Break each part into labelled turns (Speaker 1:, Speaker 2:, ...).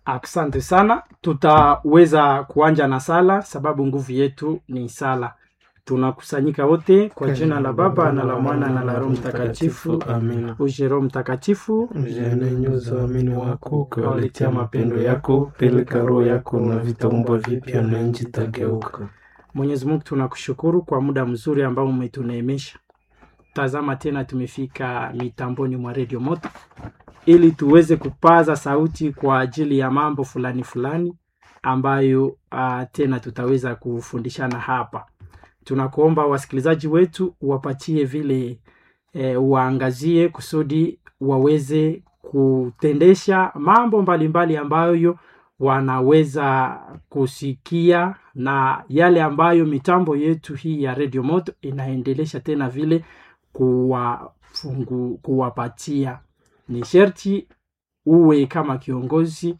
Speaker 1: Asante sana, tutaweza kuanja na sala sababu nguvu yetu ni sala. Tunakusanyika wote kwa jina la Baba na la Mwana na la Roho Mtakatifu.
Speaker 2: Amina.
Speaker 1: Uje Roho Mtakatifu,
Speaker 2: Mjane nyoza waamini wako ukawaletea mapendo yako, peleka roho yako na vitaumbwa vipya na nchi tageuka.
Speaker 1: Mwenyezi Mungu tunakushukuru kwa muda mzuri ambao umetuneemesha. Tazama tena tumefika mitamboni mwa redio moto ili tuweze kupaza sauti kwa ajili ya mambo fulani fulani ambayo uh, tena tutaweza kufundishana hapa. Tunakuomba wasikilizaji wetu wapatie vile eh, waangazie kusudi waweze kutendesha mambo mbalimbali ambayo wanaweza kusikia na yale ambayo mitambo yetu hii ya redio moto inaendelesha tena vile kuwafungu, kuwapatia ni sherti uwe kama kiongozi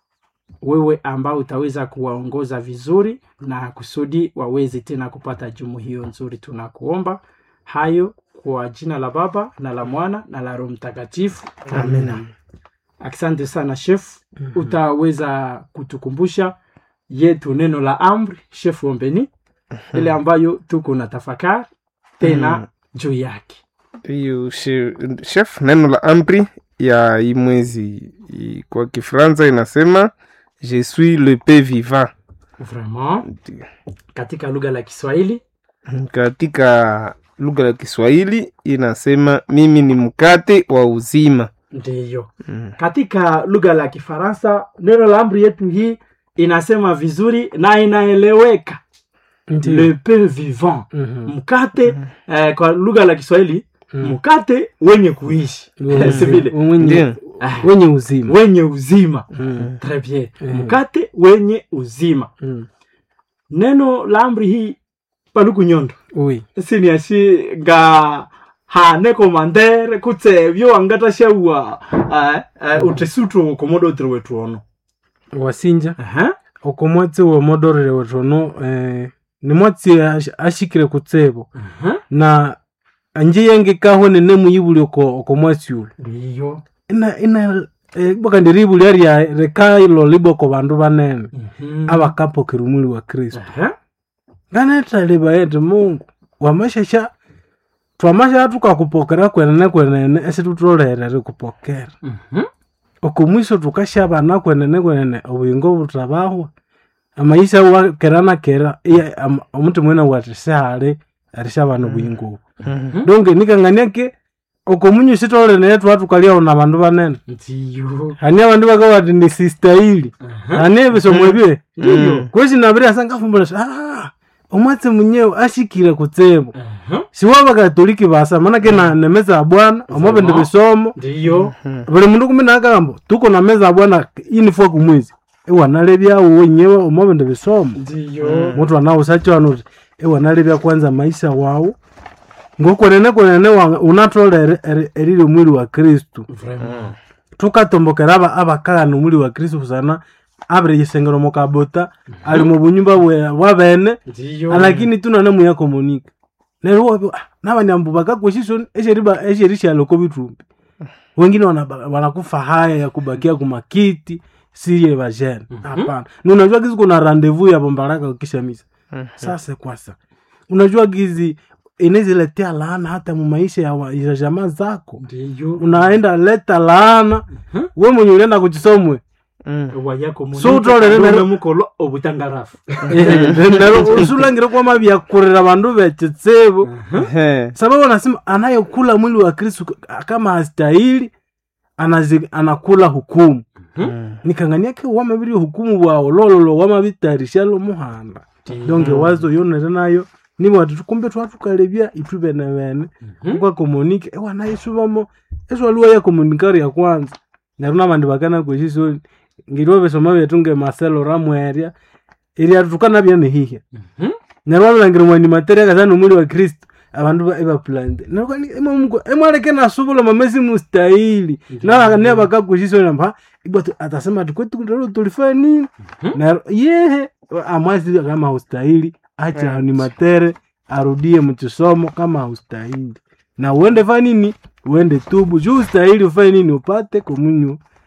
Speaker 1: wewe ambao utaweza kuwaongoza vizuri na kusudi waweze tena kupata jumu hiyo nzuri tunakuomba hayo kwa jina la baba na la mwana na la roho mtakatifu
Speaker 2: Amina.
Speaker 1: asante sana chef utaweza kutukumbusha yetu neno la amri chef ombeni ile ambayo tuko na tafakari tena
Speaker 2: Mhm.
Speaker 1: juu yake
Speaker 2: hiyo she- chef neno la amri ya hii mwezi i- kwa kifaransa inasema je suis le pain vivant
Speaker 1: vraiment katika lugha la kiswahili
Speaker 2: katika lugha ya kiswahili inasema mimi ni mkate wa uzima
Speaker 1: ndiyo
Speaker 2: Mm.
Speaker 1: katika lugha la kifaransa neno la amri yetu hii inasema vizuri na inaeleweka le pain vivant mkate eh, kwa lugha la kiswahili mkate wenye kuishi Si vile?
Speaker 2: Ndio.
Speaker 1: Ah,
Speaker 3: wenye uzima
Speaker 1: wenye uzima
Speaker 3: Mm.
Speaker 1: Très bien.
Speaker 3: Mm.
Speaker 1: mkate wenye uzima
Speaker 3: Mm.
Speaker 1: neno la amri hii paluku nyondo
Speaker 3: oui
Speaker 1: siniashi nga hane komandere kutse vyo wangatashaua uh, uh, utesutwo komodo utire wetu ono
Speaker 3: wasinja
Speaker 1: Aha.
Speaker 3: oko mwatsi wa modorere wetono eh, ni mwatsi ash- ashikire kutsebo
Speaker 1: Aha.
Speaker 3: na anje yenge kaho nene muyibuli oko oko mwatsi ule
Speaker 1: ndiyo
Speaker 3: ina ina eh, boka ndiribuli aria rekailo liboko bandu banene
Speaker 1: Mhm.
Speaker 3: abakapokera umuli wa kristo
Speaker 1: Aha.
Speaker 3: nganetaliba yete mungu wamashasha twamasha tukakupokera kwenene kwenene esi tutolere kupokera
Speaker 1: Mhm.
Speaker 3: okomwiso tukashabana kwenene kwenene obuyingo butabahwa amaisha wakera nakera iya am- omuti mwene wati sihali arishabana obuyingo obu donge nikang'aniake okomunyu sitolene twatukalyawo na bandu banene
Speaker 1: ndiyo
Speaker 3: hani abandu bakawati ni sistahili
Speaker 1: Aha.
Speaker 3: hani ebisomo ebye
Speaker 1: ndiyo
Speaker 3: kwesi nabiri asangafumbula ah, omwatsi munyewe ashikire kutsebo
Speaker 1: Aha.
Speaker 3: siwa bakatoliki basa manake na nemeza ya bwana omwabindi bisomo
Speaker 1: ndiyo
Speaker 3: buli mundu kumi nakambo tuko na meza ya bwana inifwa kumwizi iwanalebyawo wenyewe omwabindi bisomo
Speaker 1: ndiyo
Speaker 3: mutu anawusachwana uti iwanalebya kwanza maisha wawu ngokwenene kwenene wa- unatolere eri- erili omwili wa kristu
Speaker 1: Vraiment.
Speaker 3: tukatombokera aba abakagana omwili wa kristu kusana abiri yisengero mukabota ali mu bunyumba bwe- bwabene
Speaker 1: ndiyo
Speaker 3: lakini tunane muya komunika neryo wapi ah, nabanyambu bakakweshiso esheriba esherishaloko bitumbi wengine wanaba- wanakufa haya ya kubakia kumakiti siye bajene hapana na unajua gizi kuna randevu ya bombaraka ukisha misa sasa kwasa unajua gizi inaziletea laana hata mu maisha ya, wa- ya jamaa zako
Speaker 1: ndiyo
Speaker 3: unaenda leta laana we mwenye ulienda kuchisomwe
Speaker 1: wayako
Speaker 3: So utolere nero-
Speaker 1: mukolo obutangarafu
Speaker 3: nero usulangire kwama byakurira bandu bechetsebo sababu anasema anayekula mwili wa kristu kama hastahili anazi, anakula hukumu nikanganiake wamabiri hukumu bwawo lololo wamabitarishalo muhanda donge wazo yonere nayo nibo ati tukumbe twatukalebya itu bene bene ukakomunike ewanayisubamo eswaliwa ya komunikari ya kwanza neryo nabandi bakana kweshisoni ngiriwo besoma betu nge marcelo ramweria iria tukanabya nihihya neryo wabilangira mwani materia kasana omwili wa kristo abandu ba- ebapulante emwaleke nasubula mamesi mustahili ne bakakweshisoni amba ibwatu atasema ati kwetu lero tulifanya nini neryo yehe amwasi kama haustahili acha ni matere arudie mchisomo kama haustahili na uende fa nini uende tubu juu ustahili ufanye nini upate komunyu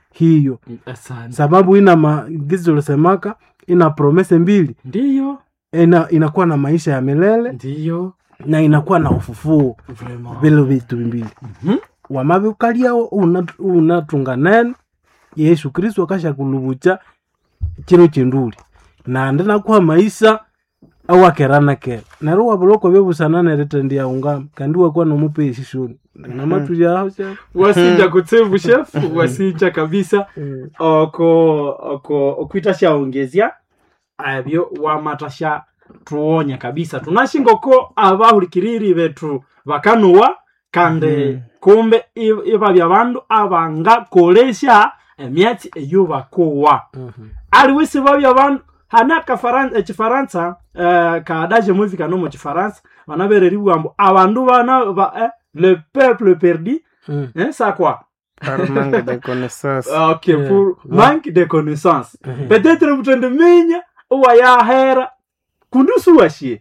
Speaker 3: hiyo
Speaker 1: asante
Speaker 3: sababu ina maagizo ulisemaka ina promese mbili
Speaker 1: ndiyo
Speaker 3: ina, inakuwa na maisha ya milele
Speaker 1: ndiyo
Speaker 3: na inakuwa na ufufuo
Speaker 1: Vraiment.
Speaker 3: vile vitu mbili
Speaker 1: Mhm.
Speaker 3: wamavikalyao unatunga nene yesu kristu akasha kuluvucha chiro chinduli nandi nakuha maisha awakeranakera nero wavuloko vyovusana ritendia ungama kandi wakuwa nomupeshi shuni namatulyaho
Speaker 1: wasinja kutsevu chef wasinja kabisa oko oko okwita shaongezya avyo wamatasha tuonya kabisa tunashingoko abahulikiriri betu bakanuwa kandi
Speaker 2: Mhm.
Speaker 1: kumbe i- ibabya bandu abangakolesha emyatsi eyo bakowa aliwisi babya bandu hana kafaran- ekifaransa eh, kadaje muvi kano mu kifaransa banabereri bwambo abandu bana ba, eh, le peuple perdu eh, ça quoi
Speaker 2: par manque de connaissance
Speaker 1: ok
Speaker 3: Yeah.
Speaker 1: pour manque de connaissance peut-être mutende minya uwayahera kundusu washie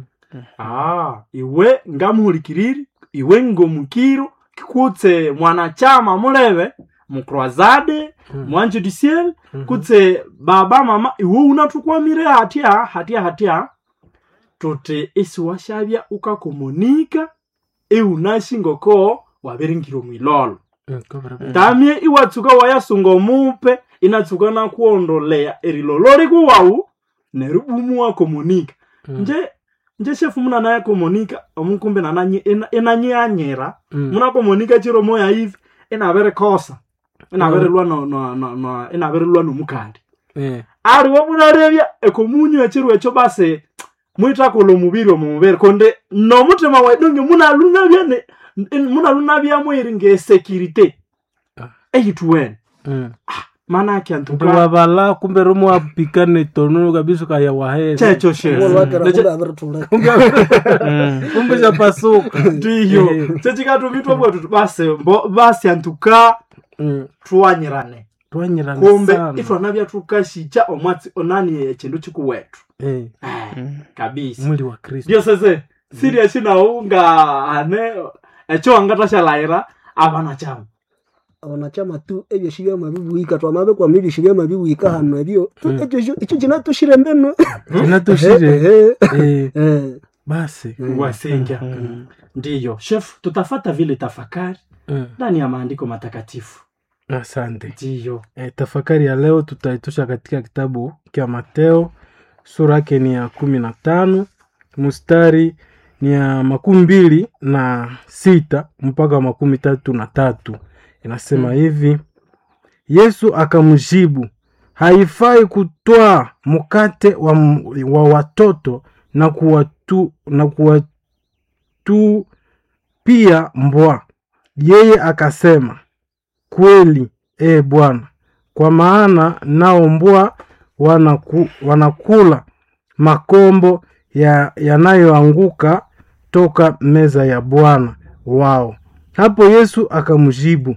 Speaker 1: ah iwe ngamuhulikiriri iwe ngomukiro kutse mwanachama mulebe mukroazade mwanji du ciel kutse baba mama iwe unatukwamire hatya hatya hatya tuti isi washavya ukakomunika iunashingoko wabiringiro mwilolo tamye iwatsuka wayasunga omupe inatsuka nakuondolea erilolo likuwawu neribumu wakomunika nje nje shefu muna naye komunika omukumbe nananye ina- inanyianyira munakomunika chiro moya hivi inavere kosa inavere lwa no, no, no, no, inavere lwa nomukandi aliwo munarevya ekomunyu echiro echo basi mwitakula omubiri omumubiri konde nomutima waidonge munalunavya ne- n- munalunavya mwiri ngesekirite
Speaker 3: Ah.
Speaker 1: eyituwene manake antuka
Speaker 3: wavala kumbe romo apikane tonono kabisa kaya waheza
Speaker 1: checho shefu
Speaker 3: kumbe chapasuka
Speaker 1: ndiyo
Speaker 3: Eh.
Speaker 1: chechikatumitwa bwetu basi mbo- basi antuka tuwanyirane
Speaker 3: twanyirana
Speaker 1: kumbe
Speaker 3: sana
Speaker 1: itwanavya tukashicha omwatsi onani echindu chikuwetu
Speaker 3: Eh,
Speaker 1: kabisa
Speaker 3: mwili wa kristo
Speaker 1: ndio sese siria chinaunga ane echo wangatashalaira avana chama
Speaker 4: wanachama tu ebyo shibya mabibuika twamabe kwa mili shibya mabibuika hano ebyo tu ekyo sho- ekyo kinatushire mbeno
Speaker 3: inatushire
Speaker 4: Eh,
Speaker 3: Eh,
Speaker 4: eh,
Speaker 3: basi
Speaker 1: wasinga ndiyo chef tutafata vile tafakari
Speaker 3: Mm,
Speaker 1: ndani ya maandiko matakatifu
Speaker 3: asante
Speaker 1: ndiyo
Speaker 3: e, tafakari ya leo tutaitusha katika kitabu kya mateo sura yake ni ya kumi na tano mstari ni ya makumi mbili na sita mpaka makumi tatu na tatu inasema hivi yesu akamjibu haifai kutwaa mkate wa, m- wa watoto na kuwatu, na kuwatupia mbwa yeye akasema kweli e bwana kwa maana nao mbwa wanaku, wanakula makombo ya- yanayoanguka toka meza ya bwana wao hapo yesu akamjibu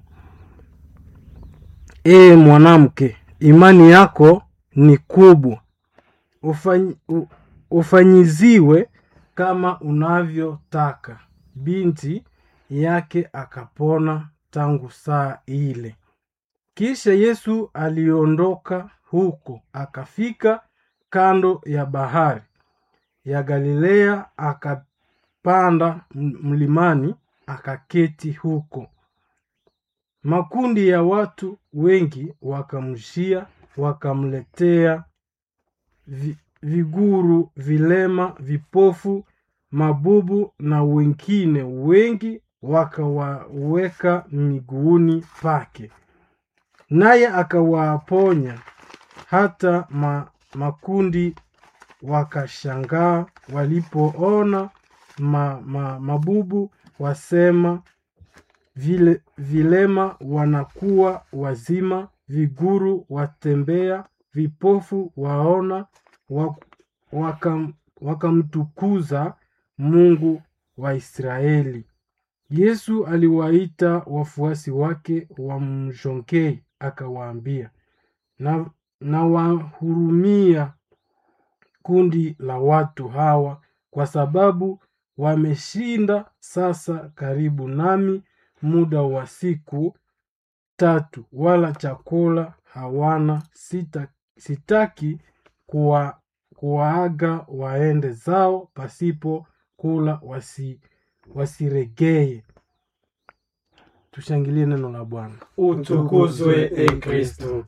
Speaker 3: ee mwanamke imani yako ni kubwa Ufanyi, u, ufanyiziwe kama unavyotaka binti yake akapona tangu saa ile kisha yesu aliondoka huko akafika kando ya bahari ya galilea akapanda m- mlimani akaketi huko makundi ya watu wengi wakamshia wakamletea vi, viguru vilema vipofu mabubu na wengine wengi wakawaweka miguuni pake naye akawaponya hata ma, makundi wakashangaa walipoona ma, ma, mabubu wasema vile, vilema wanakuwa wazima viguru watembea vipofu waona wa- wakam- wakamtukuza mungu wa israeli yesu aliwaita wafuasi wake wamjongei akawaambia na, na wahurumia kundi la watu hawa kwa sababu wameshinda sasa karibu nami muda wa siku tatu wala chakula hawana sita, sitaki kuwa, kuwaaga waende zao pasipo kula wasi, wasiregee tushangilie neno la bwana
Speaker 1: utukuzwe e kristo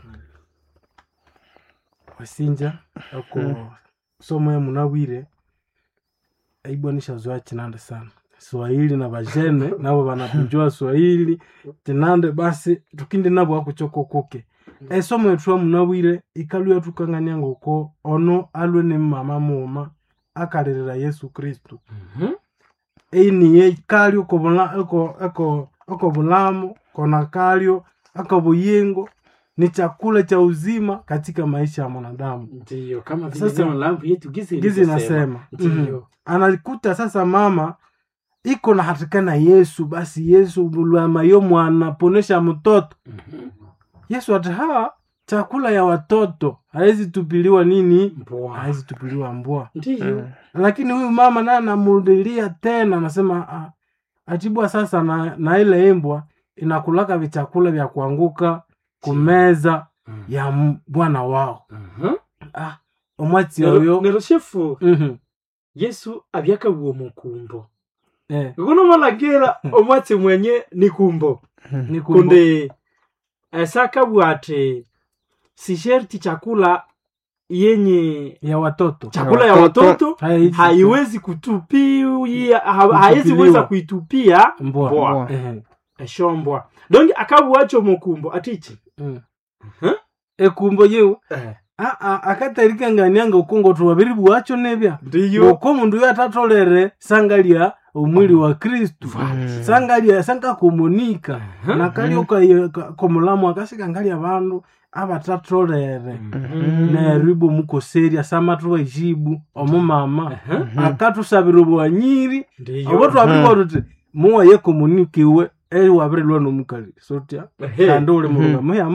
Speaker 3: wasinja ako somo ya munawire aibwanisha zoa chinande sana swahili na vajene navo vanapinjua swahili chinande basi tukindi navo akuchokokoke esomo yetu munawire ikaluya tukang'anianga uko ono alwe ni mama muma akalilila yesu kristu einiye kalyo kobula- eko- eko- eko bulamu kona kalyo aka buyingo ni chakula cha uzima katika maisha ya mwanadamu
Speaker 1: ndiyo kama vile
Speaker 3: Sasa-
Speaker 1: neno langu yetu gizi
Speaker 3: gizi
Speaker 1: ilivyosema.
Speaker 3: nasema
Speaker 1: ndiyo
Speaker 3: anakuta sasa mama iko na hatika na yesu basi yesu bulama yo mwana ponesha mtoto
Speaker 1: Mhm.
Speaker 3: yesu ati ha chakula ya watoto hawezi tupiliwa nini
Speaker 1: Mbwa.
Speaker 3: hawezi tupiliwa mbwa
Speaker 1: ndiyo
Speaker 3: lakini huyu mama naye anamudilia tena anasema ah, atibwa sasa na, na ile imbwa inakulaka vichakula vya kuanguka kumeza
Speaker 1: Mm.
Speaker 3: ya m- bwana wao
Speaker 1: Mhm.
Speaker 3: ah, omwatsi
Speaker 1: Nero-
Speaker 3: oyo
Speaker 1: nero shefu
Speaker 3: Mhm,
Speaker 1: yesu abyakabuwa mukumbo
Speaker 3: eh,
Speaker 1: kunomalagera omwatsi mwenye ni kumbo
Speaker 3: ni kumbu-
Speaker 1: kundi esakabwa ati si sherti chakula yenye
Speaker 3: ya watoto
Speaker 1: chakula ya
Speaker 2: Watoto.
Speaker 1: watoto
Speaker 3: Haiwezi-
Speaker 1: haiwezi kutupia ha-
Speaker 3: Kutupiliwa.
Speaker 1: haiwezi weza kuitupia
Speaker 3: mbwa
Speaker 1: mbwa.
Speaker 3: Ehe,
Speaker 1: eshombwa donge akabuwacho mukumbo atichi
Speaker 3: mm.
Speaker 1: Huh?
Speaker 3: ekumbo yeu aa akatarikangania ukongo tubabiri bwacho nebya
Speaker 1: ndiyo
Speaker 3: ngoko mundu yo atatolere sangalya omwili wa kristu sangalya sankakomunika
Speaker 1: Mhm.
Speaker 3: nakalyo komulamu akasikangalya abandu abatatolere neribo mukoserya samatuba ijibu omumama akatusabira obwanyiri
Speaker 1: ndiyo
Speaker 3: obo twabirwa tuti muwaye komunikiwe ewabirilwa nomukali sotya
Speaker 1: Ehe.
Speaker 3: kandi uli mulunga muya